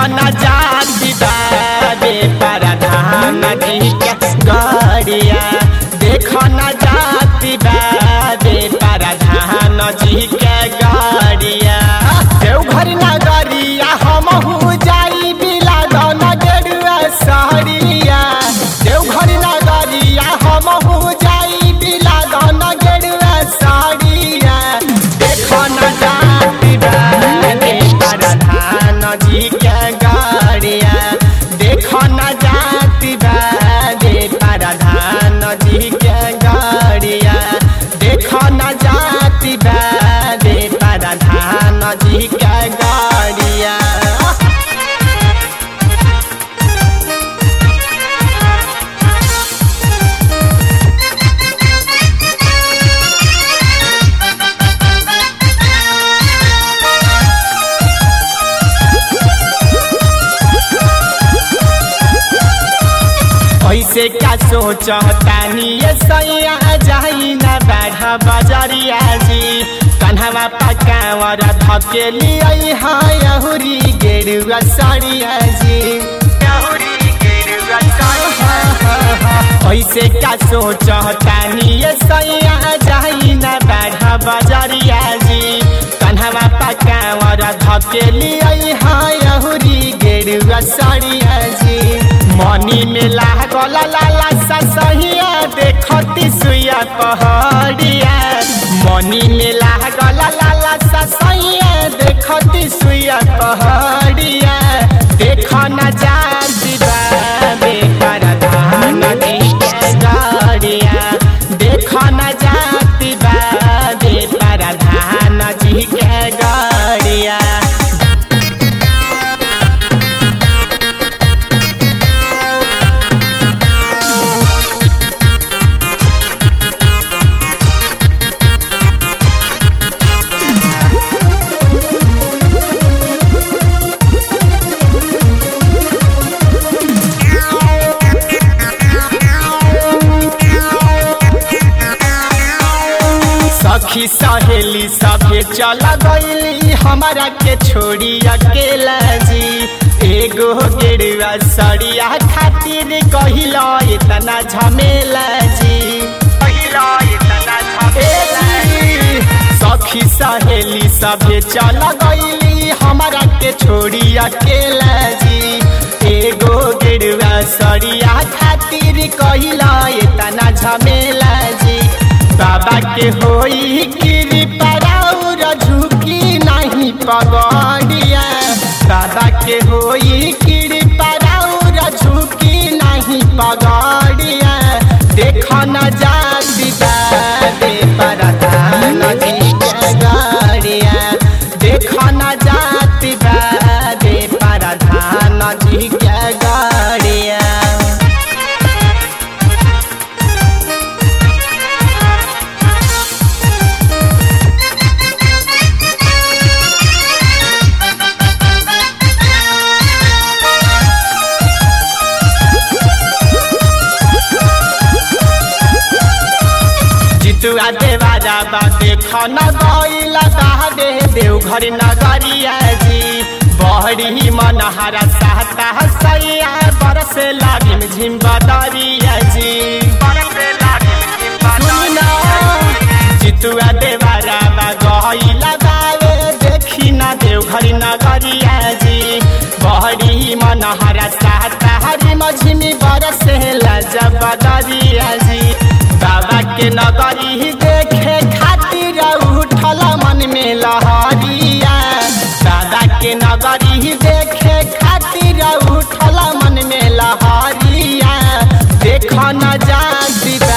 न जाती बाबे परधान जी के गड़िया देख न जाती बाबे परधान जी के गड़िया देवघर नगरिया हमहू जाई बिला गन गेरुआ सहरिया देवघर नगरिया हमहू जाई बिला गन गेरुआ सहरिया देख न जाती बाबे परधान जी के गड़िया देख न जाती बाबे परधान जी के गड़िया देख न जाती बाबे परधान जी के गड़िया ऐसे का सोचतानी ये सैया जाई न बाढ़ बजरिया जी कन्हवा पकावर धकेली आई हाँ यहुरी गेरुआ सड़िया जी ऐसे का सोचतानी ये सैया जाई न बाढ़ बजरिया जी कन्हवा पकावर धकेली आई हाँ यहुरी गेरुआ सड़िया जी मनी में लागल लाला ससहिया देखती सुइया पहड़िया मनी में लागल लाला ससहिया देखती सुइया पहड़िया देख न जाती बाबे परधान जी के गड़िया देख न जाती बाबे परधान जी के गड़िया सखी सहेली सभे चल गईली हमारा के छोड़ी अकेला जी एगो गेरुआ सड़िया खातिर कहिला इतना झमेला जी ए जी, सखी सहेली सभे चल गईली हमारा के छोड़ी अकेला जी एगो गेरुआ सड़िया खातिर कहिला इतना झमेला जी बाबा के होई कृपा राउर झुकी नहीं पगड़िया बाबा के होई कृपा राउर झुकी नहीं पगड़िया देख न जाती बाबे परधान जी के गड़िया देख न जाती बाबे परधान जी के गड़िया जितुआ देवारा बा देख न गईला दे देवघर नगरिया जी बहरी मनहरा सहता सैया बरसे लागिम झिम बदरिया जी सुनी ना, जितुआ देवारा बा गईला दावे देखी ना देवघर नगरिया जी बहरी मनहरा सहता हरी मझिमी बरसे लाजब बदरिया जी बाबा के नगरी देखे खातिर उठल मन में लहरिया दादा के नगरी देखे खातिर उठल मन में लहरिया देख न जाती